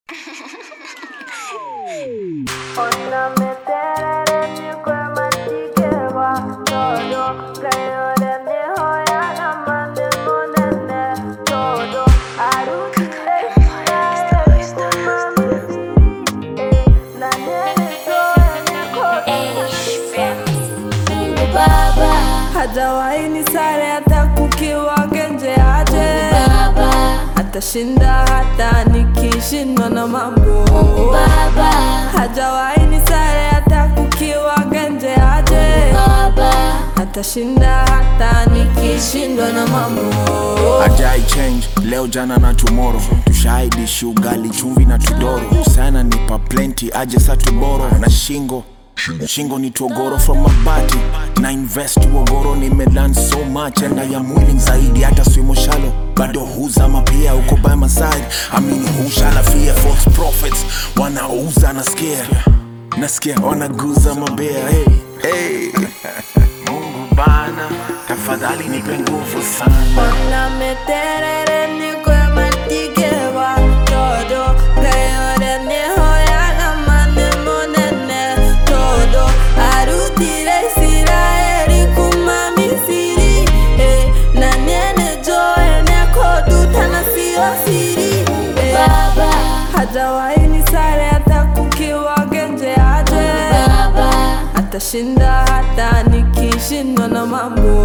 hajawahi ni sare hata kukiwa genje aje atashinda hata nikishindwa na mambo hajawahi ni sare hata kukiwa genje aje atashinda hata nikishindwa na mambo ajai change leo jana na tomorrow tushaidishi ugali chumvi na tudoro sana nipa plenty aje sa tuboro na shingo shingo ni togoro from mabati na invest uogoro nimelan so much and I am willing zaidi hata swimo shalo bado huzama pia uko by my side amini hushala fear false prophets wanauza na scare nasikia wanaguza mabea hey, hey. mungu bana tafadhali nipe nguvu sana Ona meterere niko ya matigewa todo Gayore nihoyaga mane monene todo Arutire Israeli kuma Misiri eh, na niene joe nekoduta na sio siri eh, hajawahi ni sare hata kukiwa genje aje atashinda hata nikishindwa na mambo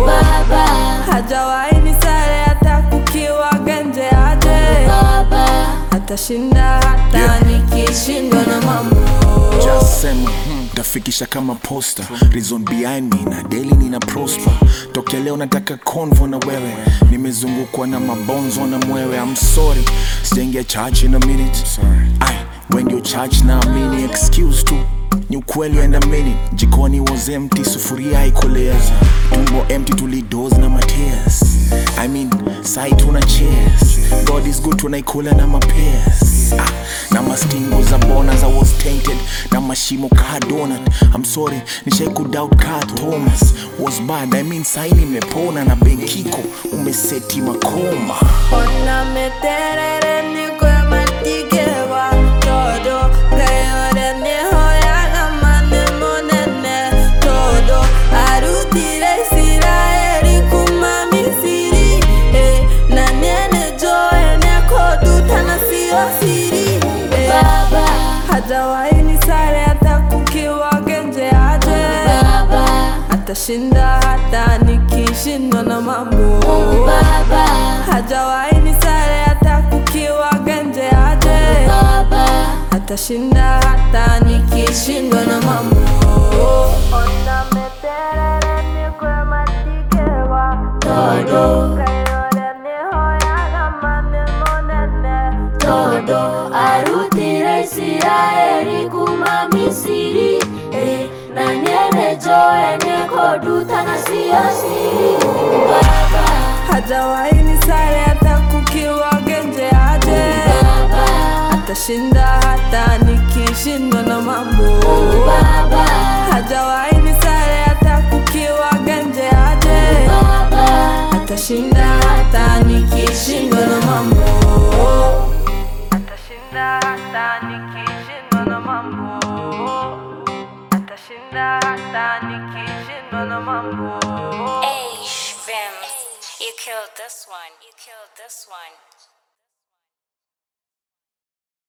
hajawahi ni sare hata kukiwa genje aje atashinda hata Yeah. nikishindwa na mambo Just sema hmm, tafikisha kama posta reason behind me na daily nina prosper tokea leo nataka convo na wewe nimezungukwa na mabonzo na mwewe I'm sorry sijaingia church in a minute Ay, when you church na amini excuse tu ni ukweli and a minute jikoni was empty sufuria haikueleza tumbo empty tulidos na matears I mean sai tuna cheers God is good tunaikula na mapears ah, na mastingo za bona za was tainted na mashimo ka donut I'm sorry nishai kudoubt ka Thomas was bad I mean sai nimepona na benkiko umeseti makoma Ona meterere niko ya matigewa todo Gayore nihoyaga mane monene todo Arutire Israeli kuma Misiri eh, na niene joe nekoduta na sio siri eh, hajawahi ni sare hata kukiwa genje aje atashinda hata nikishindwa na mambo hajawahi ni sare hata kukiwa genje aje atashinda hata nikishindwa na mambo Ona meterere niko ya matigewa todo Kayore nihoyaga mane monene todo arutire isiraeli kuma misiri eh, na niene joe nekoduta na sio siri baba hajawahi ni sare hata kukiwa genje aje baba atashinda hata nikishindwa na mambo baba hajawahi ni sare hata kukiwa genje aje baba atashinda hata nikishindwa na mambo atashinda hata nikishindwa na mambo atashinda hata nikishindwa na mambo Hey, Vims, you killed this one. You killed this one.